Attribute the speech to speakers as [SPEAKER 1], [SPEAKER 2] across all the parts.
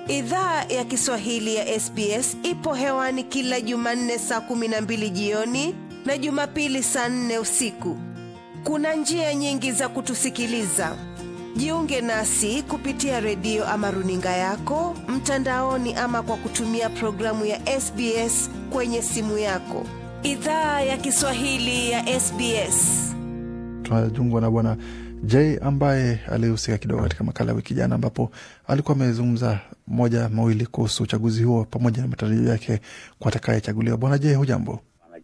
[SPEAKER 1] Idhaa ya Kiswahili ya SBS ipo hewani kila Jumanne saa kumi na mbili jioni na Jumapili saa nne usiku. Kuna njia nyingi za kutusikiliza. Jiunge nasi kupitia redio ama runinga yako mtandaoni, ama kwa kutumia programu ya SBS kwenye simu yako. Idhaa ya Kiswahili ya SBS.
[SPEAKER 2] Tunajungwa na bwana J ambaye alihusika kidogo katika makala ya wiki jana, ambapo alikuwa amezungumza moja mawili kuhusu uchaguzi huo pamoja na matarajio yake kwa atakayechaguliwa. Bwana J, hujambo?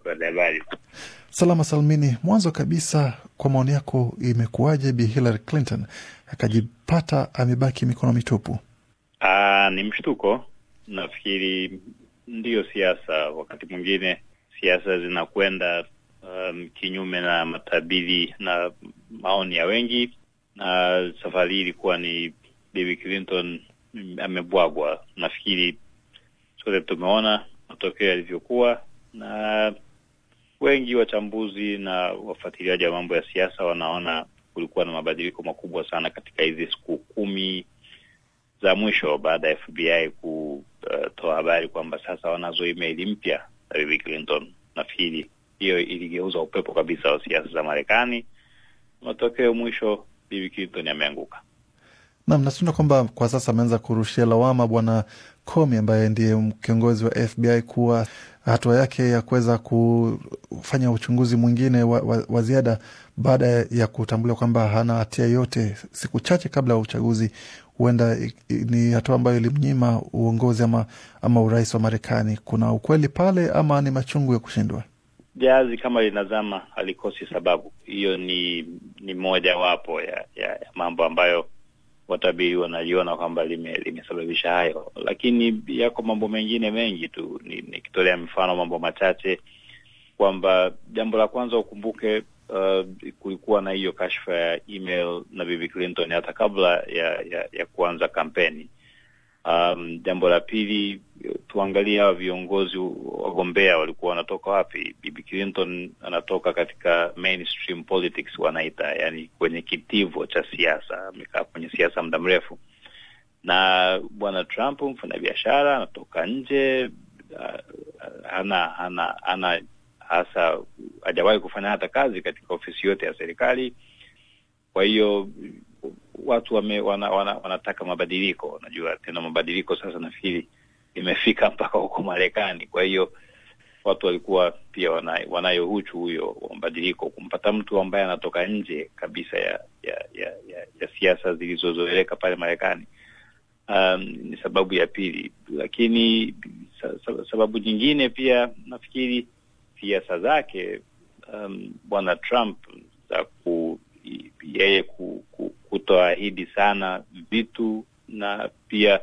[SPEAKER 2] Salama salmini. Mwanzo kabisa, kwa maoni yako, imekuwaje Bi Hillary Clinton akajipata amebaki mikono mitupu?
[SPEAKER 3] Aa, ni mshtuko. Nafikiri ndiyo siasa, wakati mwingine siasa zinakwenda um, kinyume na matabiri na maoni ya wengi, na safari hii ilikuwa ni Bibi Clinton amebwagwa. Nafikiri sote tumeona matokeo yalivyokuwa, na wengi wachambuzi na wafuatiliaji wa mambo ya siasa wanaona kulikuwa na mabadiliko makubwa sana katika hizi siku kumi za mwisho baada ya FBI kutoa habari kwamba sasa wanazo email mpya za Bibi Clinton. Nafikiri hiyo iligeuza upepo kabisa wa siasa za Marekani. Matokeo mwisho, Bibi Clinton ameanguka.
[SPEAKER 2] Nam, natunda kwamba kwa sasa ameanza kurushia lawama bwana Comey ambaye ndiye kiongozi wa FBI kuwa hatua yake ya kuweza kufanya uchunguzi mwingine wa, wa, wa ziada baada ya kutambuliwa kwamba hana hatia yote siku chache kabla ya uchaguzi, huenda ni hatua ambayo ilimnyima uongozi ama, ama urais wa Marekani. Kuna ukweli pale ama ni machungu ya kushindwa?
[SPEAKER 3] Jazi kama linazama halikosi sababu. Hiyo ni ni moja wapo ya, ya, ya mambo ambayo watabiri wanaliona kwamba limesababisha lime hayo, lakini yako mambo mengine mengi tu. Nikitolea ni mfano mambo machache kwamba jambo la kwanza ukumbuke, uh, kulikuwa na hiyo kashfa ya email na Bibi Clinton hata kabla ya, ya, ya kuanza kampeni. Um, jambo la pili tuangalie hawa viongozi wagombea walikuwa wanatoka wapi. Bibi Clinton anatoka katika mainstream politics wanaita, yani kwenye kitivo cha siasa, amekaa kwenye siasa muda mrefu, na bwana Trump mfanyabiashara anatoka nje, hana hana hana hasa hajawahi kufanya hata kazi katika ofisi yote ya serikali. Kwa hiyo watu wame, wana, wana, wanataka mabadiliko. Unajua tena mabadiliko sasa nafikiri imefika mpaka huko Marekani. Kwa hiyo watu walikuwa pia wanayo, wanayo huchu huyo wa mabadiliko. Kumpata mtu ambaye anatoka nje kabisa ya ya ya, ya, ya siasa zilizozoeleka pale Marekani um, ni sababu ya pili, lakini sababu nyingine pia nafikiri siasa zake um, bwana Trump za ku yeye ku, ku, kutoahidi sana vitu na pia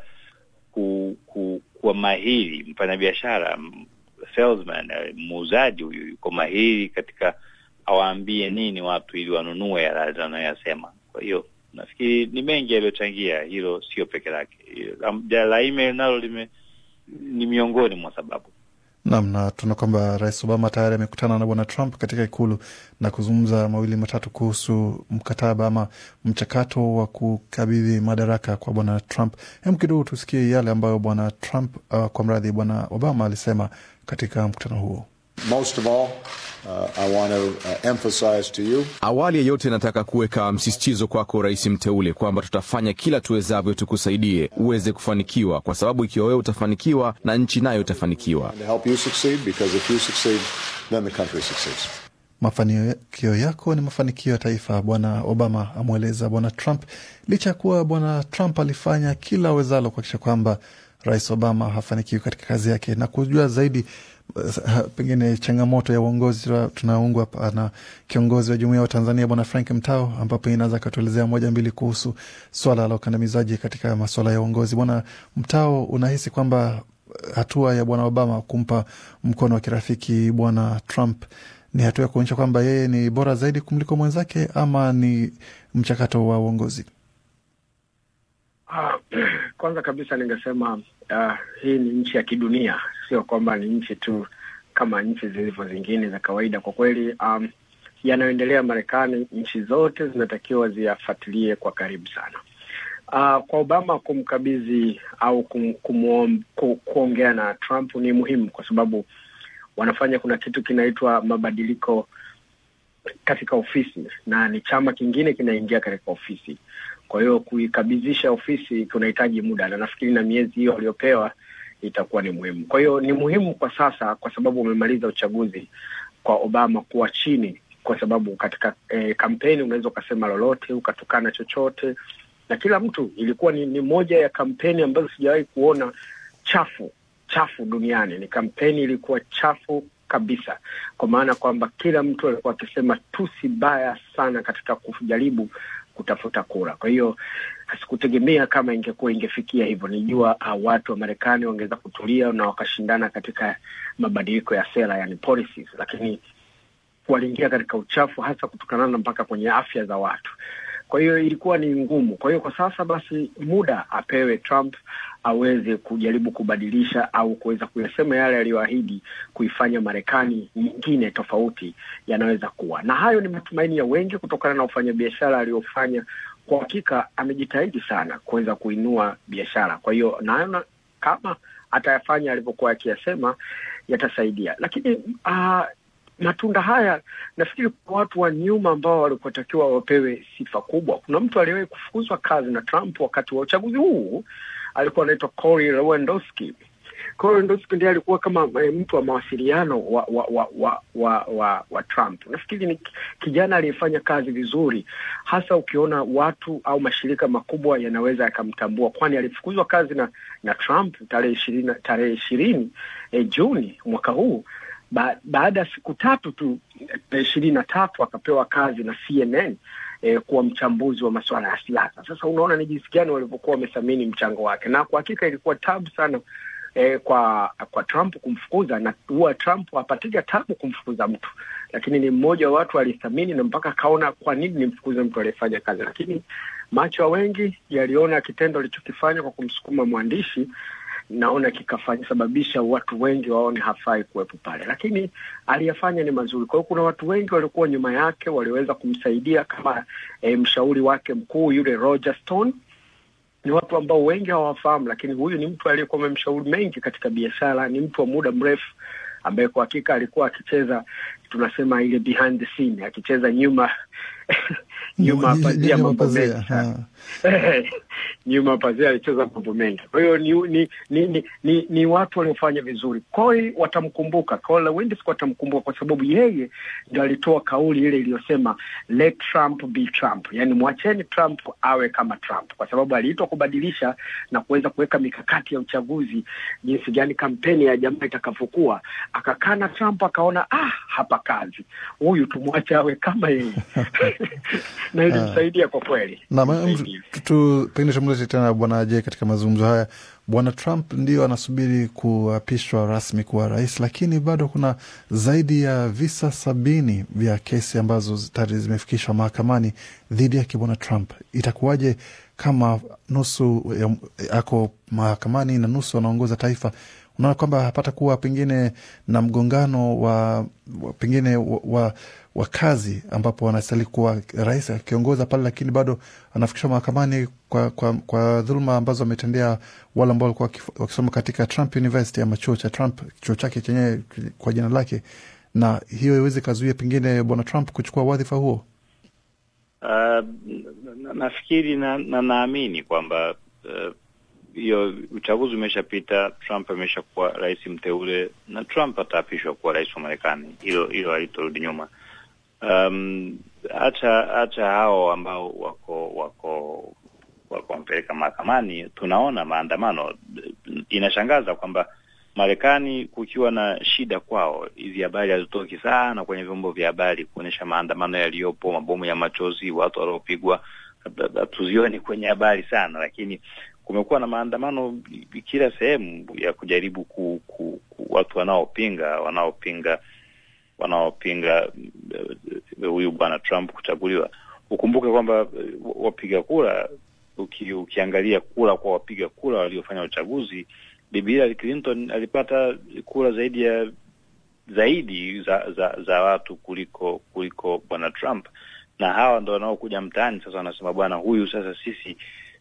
[SPEAKER 3] ku, ku, kuwa mahiri mfanyabiashara, salesman, muuzaji huyu yuko mahiri katika awaambie nini watu ili wanunue yale anayoyasema. Kwa hiyo nafikiri ni mengi yaliyochangia hilo, sio peke lake. La email nalo lime ni miongoni mwa sababu.
[SPEAKER 2] Nam, na tuna kwamba Rais Obama tayari amekutana na Bwana Trump katika Ikulu na kuzungumza mawili matatu kuhusu mkataba ama mchakato wa kukabidhi madaraka kwa Bwana Trump. Hem, kidogo tusikie yale ambayo Bwana Trump uh, kwa mradhi Bwana Obama alisema katika mkutano huo.
[SPEAKER 4] Most of all, uh, I want to uh, emphasize to you.
[SPEAKER 5] Awali ya yote nataka kuweka msisitizo kwako Rais mteule kwamba tutafanya kila tuwezavyo tukusaidie uweze kufanikiwa, kwa sababu ikiwa wewe utafanikiwa na nchi nayo itafanikiwa.
[SPEAKER 4] To help you succeed because if you succeed, then the country succeeds.
[SPEAKER 2] Mafanikio yako ni mafanikio ya taifa, Bwana Obama amweleza Bwana Trump, licha ya kuwa Bwana Trump alifanya kila awezalo kuhakikisha kwamba Rais Obama hafanikiwi katika kazi yake na kujua zaidi pengine changamoto ya uongozi. Tunaungwa na kiongozi wa jumuiya wa Tanzania Bwana Frank Mtao, ambapo inaweza akatuelezea moja mbili kuhusu swala la ukandamizaji katika masuala ya uongozi. Bwana Mtao, unahisi kwamba hatua ya Bwana Obama kumpa mkono wa kirafiki Bwana Trump ni hatua ya kuonyesha kwamba yeye ni bora zaidi kumliko mwenzake ama ni mchakato wa uongozi?
[SPEAKER 6] Uh, kwanza kabisa ningesema uh, hii ni nchi ya kidunia, sio kwamba ni nchi tu kama nchi zilivyo zingine za kawaida. Kwa kweli, um, yanayoendelea Marekani, nchi zote zinatakiwa ziyafuatilie kwa karibu sana. Uh, kwa Obama kumkabidhi au kum, kumuom, ku, kuongea na Trump ni muhimu kwa sababu wanafanya kuna kitu kinaitwa mabadiliko katika ofisi na ni chama kingine kinaingia katika ofisi. Kwa hiyo kuikabidhisha ofisi kunahitaji muda, na nafikiri na miezi hiyo waliopewa itakuwa ni muhimu. Kwa hiyo ni muhimu kwa sasa, kwa sababu umemaliza uchaguzi, kwa Obama kuwa chini, kwa sababu katika eh, kampeni unaweza ukasema lolote ukatukana chochote na kila mtu. Ilikuwa ni, ni moja ya kampeni ambazo sijawahi kuona chafu chafu duniani. Ni kampeni ilikuwa chafu kabisa, kwa maana kwamba kila mtu alikuwa akisema tusi baya sana katika kujaribu kutafuta kura. Kwa hiyo sikutegemea kama ingekuwa ingefikia hivyo. Nijua uh, watu wa Marekani wangeweza kutulia na wakashindana katika mabadiliko ya sera, yani policies, lakini waliingia katika uchafu, hasa kutokana na mpaka kwenye afya za watu. Kwa hiyo ilikuwa ni ngumu. Kwa hiyo kwa sasa basi muda apewe Trump aweze kujaribu kubadilisha au kuweza kuyasema yale aliyoahidi kuifanya Marekani nyingine tofauti yanaweza kuwa, na hayo ni matumaini ya wengi kutokana na ufanyabiashara aliyofanya. Kwa hakika amejitahidi sana kuweza kuinua biashara. Kwa hiyo naona kama atayafanya alivyokuwa akiyasema yatasaidia, lakini uh, matunda haya nafikiri kwa watu wa nyuma ambao walikotakiwa wapewe sifa kubwa. Kuna mtu aliyewahi kufukuzwa kazi na Trump wakati wa uchaguzi huu, alikuwa anaitwa Cory Lewandowski. Cory Lewandowski ndiye alikuwa kama e, mtu wa mawasiliano wa wa wa wa, wa, wa, wa Trump. Nafikiri ni kijana aliyefanya kazi vizuri, hasa ukiona watu au mashirika makubwa yanaweza yakamtambua, kwani alifukuzwa kazi na na Trump tarehe ishirini tarehe ishirini e, Juni mwaka huu ba, baada ya siku tatu tu ishirini na tatu akapewa kazi na CNN eh, kuwa mchambuzi wa masuala ya siasa. Sasa unaona ni jinsi gani walivyokuwa wameshamini mchango wake, na kwa hakika ilikuwa tabu sana eh, kwa kwa Trump kumfukuza, na huwa Trump hapatika tabu kumfukuza mtu, lakini ni mmoja wa watu alithamini na mpaka akaona kwa nini nimfukuze mtu aliyefanya kazi, lakini macho ya wengi yaliona kitendo alichokifanya kwa kumsukuma mwandishi naona kikasababisha watu wengi waone hafai kuwepo pale, lakini aliyafanya ni mazuri. Kwa hiyo kuna watu wengi waliokuwa nyuma yake waliweza kumsaidia kama e, mshauri wake mkuu yule Roger Stone. Ni watu ambao wengi hawafahamu, lakini huyu ni mtu aliyekuwa amemshauri mengi katika biashara. Ni mtu wa muda mrefu ambaye kwa hakika alikuwa akicheza, tunasema ile behind the scene, akicheza nyuma nyuma pazia mambo mengi sana nyuma pazia alicheza mambo mengi. Kwa hiyo ni ni, ni ni ni ni watu waliofanya vizuri. Cory watamkumbuka, Cory Lewandowski watamkumbuka kwa sababu yeye ndio alitoa kauli ile iliyosema let Trump be Trump, yaani mwacheni Trump awe kama Trump, kwa sababu aliitwa kubadilisha na kuweza kuweka mikakati ya uchaguzi, jinsi gani kampeni ya jamaa itakavyokuwa. Akakaa na Trump akaona, ah, hapa kazi, huyu tumwache awe kama yeye na ilimsaidia kwa kweli.
[SPEAKER 2] Pengine tumlete tena Bwana J katika mazungumzo haya. Bwana Trump ndio anasubiri kuapishwa rasmi kuwa rais, lakini bado kuna zaidi ya visa sabini vya kesi ambazo tayari zimefikishwa mahakamani dhidi yake Bwana Trump. Itakuwaje kama nusu ako mahakamani na nusu anaongoza taifa? Unaona kwamba hapata kuwa pengine na mgongano wa, wa pengine wa, wa, wa kazi ambapo anastahili kuwa rais akiongoza pale, lakini bado anafikishwa mahakamani kwa, kwa, kwa dhuluma ambazo ametendea wale ambao walikuwa wakisoma katika Trump University ama chuo cha Trump, chuo chake chenyewe kwa jina lake, na hiyo iweze kazuia pengine bwana Trump kuchukua wadhifa huo.
[SPEAKER 3] Uh, nafikiri na naamini na kwamba hiyo uh, uchaguzi umeshapita. Trump ameshakuwa rais mteule na Trump ataapishwa kuwa rais wa Marekani. Hilo hilo halitorudi nyuma. Um, hata hata hao ambao wako wako wako wampeleka mahakamani, tunaona maandamano. Inashangaza kwamba Marekani kukiwa na shida kwao, hizi habari hazitoki sana kwenye vyombo vya habari kuonyesha maandamano yaliyopo, mabomu ya machozi, watu waliopigwa, hatuzioni kwenye habari sana, lakini kumekuwa na maandamano kila sehemu ya kujaribu ku, ku, ku watu wanaopinga wanaopinga wanaopinga huyu bwana Trump kuchaguliwa. Ukumbuke kwamba wapiga kura uki, ukiangalia kura kwa wapiga kura waliofanya uchaguzi, Bibi Hillary Clinton alipata kura zaidi ya zaidi za za, za watu kuliko kuliko bwana Trump, na hawa ndo wanaokuja mtaani sasa wanasema bwana huyu sasa sisi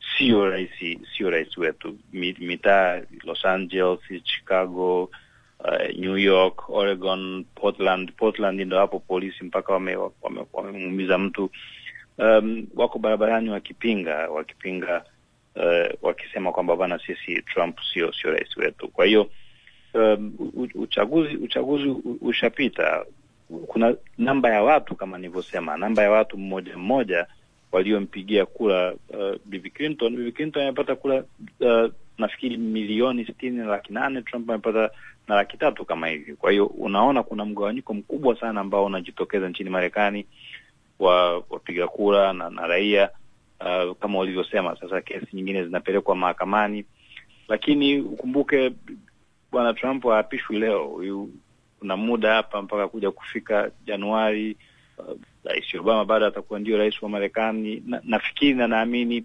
[SPEAKER 3] sio rais sio rais wetu. Mi- Mitaa Los Angeles, Chicago, uh, New York, Oregon, Portland. Portland ndo hapo polisi mpaka wamemuumiza wame, wamemuumiza mtu um, wako barabarani wakipinga wakipinga uh, wakisema kwamba bana, sisi Trump sio sio rais wetu. Kwa hiyo um, u- uchaguzi uchaguzi u- ushapita. Kuna namba ya watu kama nilivyosema, namba ya watu mmoja mmoja waliompigia kura uh, Bibi Clinton. Bibi Clinton amepata kura uh, nafikiri milioni sitini na laki nane. Trump amepata na laki tatu kama hivi. Kwa hiyo unaona kuna mgawanyiko mkubwa sana ambao unajitokeza nchini Marekani wa wapiga kura na, na raia uh, kama walivyosema. Sasa kesi nyingine zinapelekwa mahakamani, lakini ukumbuke bwana Trump haapishwi leo. Huyu kuna muda hapa mpaka kuja kufika Januari. Uh, Rais Obama bado atakuwa ndio rais wa Marekani na, nafikiri na naamini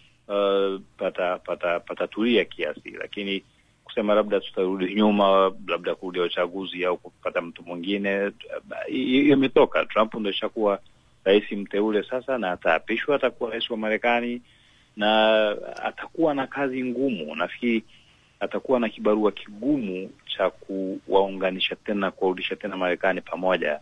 [SPEAKER 3] uh, pata pata patatulia kiasi, lakini kusema labda tutarudi nyuma, labda kurudia uchaguzi au kupata mtu mwingine, uh, hiyo imetoka. Trump ndo ishakuwa rais mteule sasa, na ataapishwa, atakuwa rais wa Marekani na atakuwa na kazi ngumu. Nafikiri atakuwa na kibarua kigumu cha kuwaunganisha tena, kuwarudisha tena Marekani pamoja.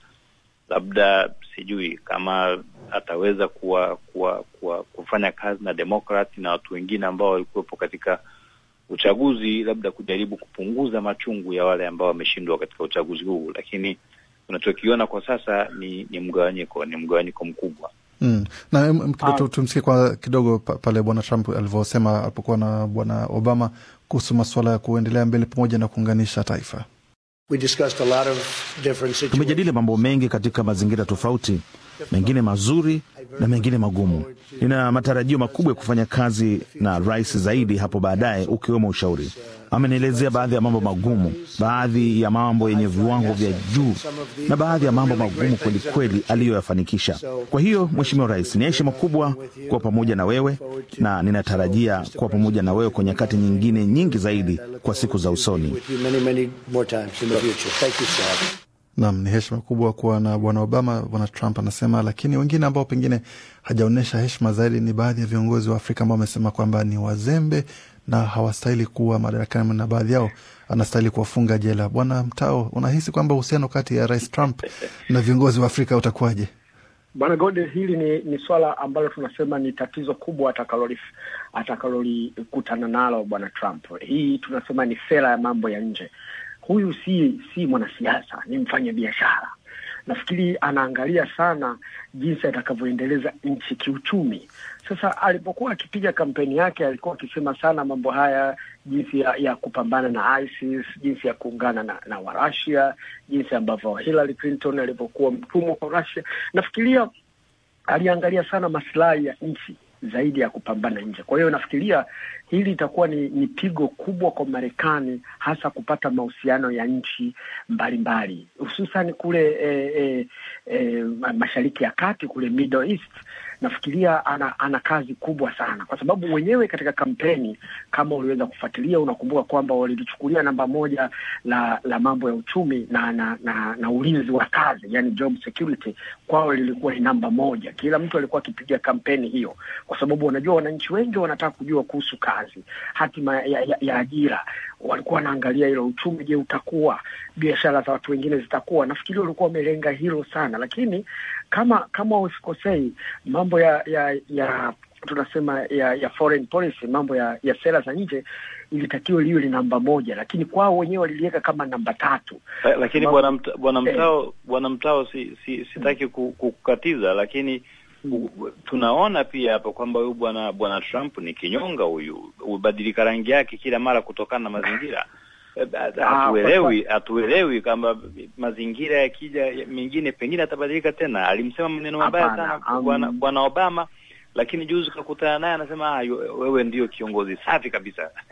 [SPEAKER 3] Labda sijui kama ataweza kuwa, kuwa, kuwa kufanya kazi na Democrat na watu wengine ambao walikuwepo katika uchaguzi, labda kujaribu kupunguza machungu ya wale ambao wameshindwa katika uchaguzi huu, lakini tunachokiona kwa sasa ni, ni mgawanyiko, ni mgawanyiko mkubwa.
[SPEAKER 2] Mm. Na em, em, kidogo tu- tumsikie kwa kidogo pa- pale bwana Trump alivyosema alipokuwa na bwana Obama kuhusu masuala ya kuendelea mbele pamoja na kuunganisha taifa.
[SPEAKER 7] We discussed a lot of different situations.
[SPEAKER 8] Tumejadili mambo mengi katika mazingira tofauti, mengine mazuri na mengine magumu. Nina matarajio makubwa ya kufanya kazi na rais zaidi hapo baadaye, ukiwemo ushauri. Amenielezea baadhi ya mambo magumu, baadhi ya mambo yenye viwango vya juu na baadhi ya mambo magumu kweli kweli aliyoyafanikisha. Kwa hiyo, Mheshimiwa Rais, ni heshima kubwa kuwa pamoja na wewe na ninatarajia kuwa pamoja na wewe kwa nyakati nyingine nyingi zaidi kwa siku za usoni.
[SPEAKER 7] With you many, many more times in the future. Thank you, sir.
[SPEAKER 2] Nam, ni heshima kubwa kuwa na bwana Obama, bwana Trump anasema. Lakini wengine ambao pengine hajaonyesha heshima zaidi ni baadhi ya viongozi wa Afrika ambao wamesema kwamba ni wazembe na hawastahili kuwa madarakani, na baadhi yao anastahili kuwafunga jela. Bwana Mtao, unahisi kwamba uhusiano kati ya rais Trump na viongozi wa Afrika utakuwaje?
[SPEAKER 6] Bwana Gode, hili ni, ni swala ambalo tunasema ni tatizo kubwa atakalolif- atakalolikutana nalo bwana Trump. Hii tunasema ni sera ya mambo ya nje. Huyu si si mwanasiasa, ni mfanya biashara. Nafikiri anaangalia sana jinsi atakavyoendeleza nchi kiuchumi. Sasa alipokuwa akipiga kampeni yake, alikuwa akisema sana mambo haya, jinsi ya, ya kupambana na ISIS, jinsi ya kuungana na, na Warusia, jinsi ambavyo Hillary Clinton alivyokuwa mtumwa kwa Russia. Nafikiria aliangalia sana masilahi ya nchi zaidi ya kupambana nje. Kwa hiyo nafikiria hili itakuwa ni, ni pigo kubwa kwa Marekani, hasa kupata mahusiano ya nchi mbalimbali, hususan kule eh, eh, eh, mashariki ya kati kule Middle East. Nafikiria ana, ana kazi kubwa sana, kwa sababu wenyewe katika kampeni, kama uliweza kufuatilia, unakumbuka kwamba walilichukulia namba moja la la mambo ya uchumi na na, na, na ulinzi wa kazi, yani job security, kwao lilikuwa ni namba moja. Kila mtu alikuwa akipiga kampeni hiyo, kwa sababu wanajua wananchi wengi wanataka kujua kuhusu kazi, hatima ya, ya, ya ajira. Walikuwa wanaangalia hilo, uchumi, je, utakuwa, biashara za watu wengine zitakuwa. Nafikiri walikuwa wamelenga hilo sana, lakini kama kama usikosei, mambo ya ya ya tunasema ya ya foreign policy, mambo ya ya sera za nje ilitakiwa liwe ni namba moja, lakini kwao wenyewe waliliweka kama namba tatu.
[SPEAKER 3] La- lakini
[SPEAKER 6] Sababu-
[SPEAKER 3] bwana Mta- bwana
[SPEAKER 6] Eh.
[SPEAKER 3] Mtao bwana Mtao si, si, sitaki ku- kukukatiza, lakini u- tunaona pia hapo kwamba huyu bwana bwana Trump ni kinyonga huyu, hubadilika rangi yake kila mara kutokana na mazingira. Eh,
[SPEAKER 6] Ah,
[SPEAKER 3] Hatuelewi, hatuelewi kwamba mazingira yakija ya- mengine pengine atabadilika tena. Alimsema maneno mabaya
[SPEAKER 6] Hapana,
[SPEAKER 3] sana
[SPEAKER 6] um,
[SPEAKER 3] bwana bwana Obama, lakini juzi kakutana naye anasema ah, yu- wewe ndio kiongozi safi kabisa.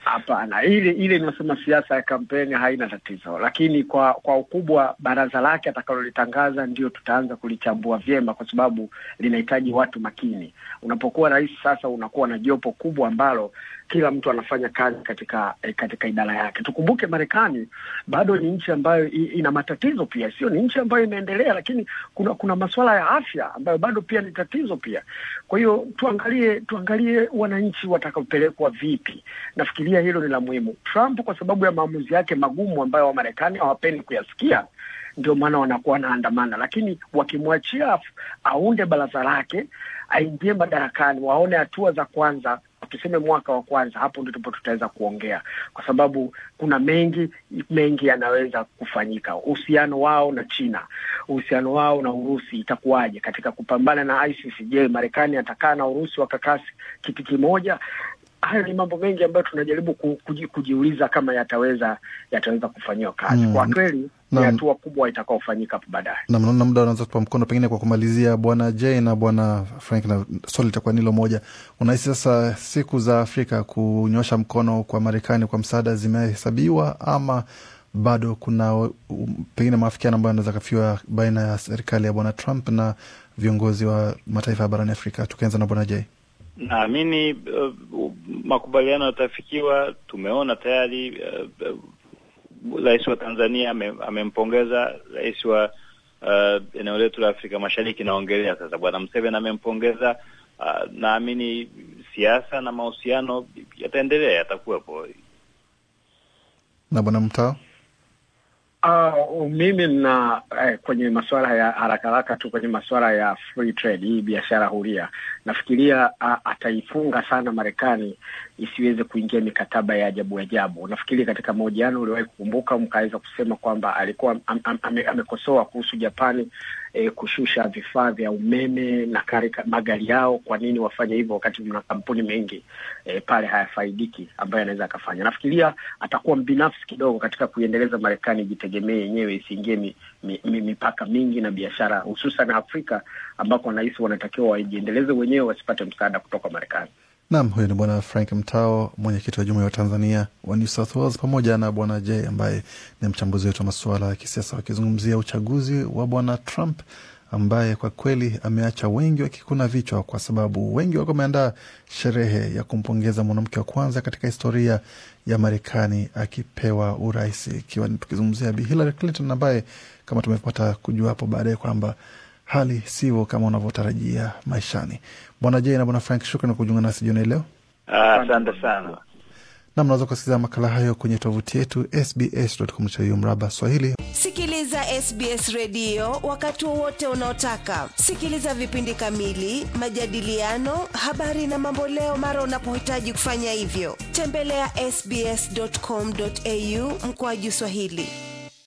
[SPEAKER 6] Hapana, ile ile inasema siasa ya kampeni haina tatizo, lakini kwa kwa ukubwa baraza lake atakalolitangaza ndio tutaanza kulichambua vyema, kwa sababu linahitaji watu makini. Unapokuwa rais sasa, unakuwa na jopo kubwa ambalo kila mtu anafanya kazi katika eh, katika idara yake. Tukumbuke Marekani bado ni nchi ambayo i- ina matatizo pia, sio ni nchi ambayo imeendelea, lakini kuna kuna masuala ya afya ambayo bado pia ni tatizo pia. Kwa hiyo tuangalie tuangalie wananchi watakaopelekwa vipi. Nafikiria hilo ni la muhimu. Trump kwa sababu ya maamuzi yake magumu ambayo Wamarekani hawapendi kuyasikia ndio maana wanakuwa wanaandamana, lakini wakimwachia af- aunde baraza lake, aingie madarakani, waone hatua za kwanza, tuseme mwaka wa kwanza, hapo ndipo tutaweza kuongea, kwa sababu kuna mengi mengi yanaweza kufanyika. Uhusiano wao na China, uhusiano wao na Urusi itakuwaje katika kupambana na ISIS? Je, Marekani atakaa na Urusi wakakaa kiti kimoja? Hayo ni mambo mengi ambayo tunajaribu ku- kuji, kujiuliza kama yataweza yataweza kufanyiwa kazi.
[SPEAKER 2] Mm.
[SPEAKER 6] Kwa kweli ni
[SPEAKER 2] Naam.
[SPEAKER 6] hatua kubwa itakaofanyika hapo baadaye.
[SPEAKER 2] na naona muda unaweza kutupa mkono, pengine kwa kumalizia, bwana J na bwana Frank, na swali litakuwa nilo moja. Unahisi sasa siku za Afrika kunyosha mkono kwa Marekani kwa msaada zimehesabiwa ama bado kuna um, pengine maafikiano ambayo anaweza kafiwa baina ya serikali ya bwana Trump na viongozi wa mataifa ya barani Afrika? Tukianza na bwana J.
[SPEAKER 3] Naamini uh, makubaliano yatafikiwa. Tumeona tayari uh, uh, rais wa Tanzania ame- amempongeza rais wa uh, eneo letu la Afrika Mashariki, naongelea sasa bwana Museveni amempongeza. Uh, naamini siasa na mahusiano yataendelea, yatakuwepo.
[SPEAKER 2] na bwana Mtao.
[SPEAKER 6] Uh, mimi na eh, kwenye masuala ya haraka haraka tu kwenye masuala ya free trade, hii biashara huria, nafikiria uh, ataifunga sana Marekani isiweze kuingia mikataba ya ajabu ajabu. Nafikiri katika mahojiano uliwahi kukumbuka, mkaweza kusema kwamba alikuwa am, am, ame, amekosoa kuhusu Japani eh, kushusha vifaa vya umeme na karika, magari yao. Kwa nini wafanye hivyo wakati mna kampuni mengi eh, pale hayafaidiki ambayo anaweza akafanya? Nafikiria atakuwa mbinafsi kidogo katika kuiendeleza Marekani ijitegemee yenyewe, isiingie mi, mi, mi, mipaka mingi na biashara, hususan Afrika ambako wanahisi wanatakiwa wajiendeleze wenyewe, wasipate msaada kutoka Marekani.
[SPEAKER 2] Nam, huyo ni bwana Frank Mtao, mwenyekiti wa jumuiya wa Tanzania wa New South Wales, pamoja na bwana J ambaye ni mchambuzi wetu wa masuala ya kisiasa, wakizungumzia uchaguzi wa bwana Trump ambaye kwa kweli ameacha wengi wakikuna vichwa, kwa sababu wengi walikuwa wameandaa sherehe ya kumpongeza mwanamke wa kwanza katika historia ya Marekani akipewa urais, ikiwa ni tukizungumzia Bi Hillary Clinton ambaye kama tumepata kujua hapo baadaye kwamba hali sivyo kama unavyotarajia maishani. Bwana J na bwana Frank, shukran kwa kujiunga nasi jioni leo.
[SPEAKER 3] Ah, Asante sana.
[SPEAKER 2] na mnaweza kusikiliza makala hayo kwenye tovuti yetu sbs.com.au mraba Swahili.
[SPEAKER 1] Sikiliza SBS redio wakati wowote unaotaka. Sikiliza vipindi kamili, majadiliano, habari na mamboleo mara unapohitaji kufanya hivyo. Tembelea sbs.com.au mkoaju Swahili.